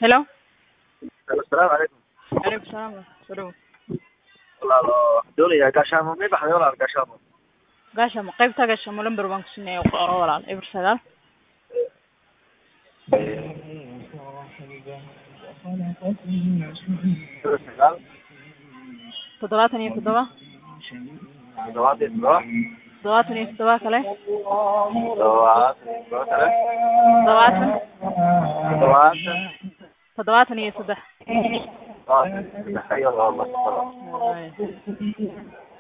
Hello. Assalaamu calaykum. Calaykum salaam soo dhawow. Walaalo waxaan doonayaa gaashaamo may baxday walaal gaashaamo. Gaashamo qaybta gaashamo lambar baan ku siinaya qoro walaal eber sagaal sagaal toddobaatan iyo toddoba toddobaatan iyo toddoba toddobaatan iyo toddoba kale toddobaatan iyo toddoba kale toddobaatan toddobaatan toddobaatan iyo saddex toddobaatan iyo saddex ayo laba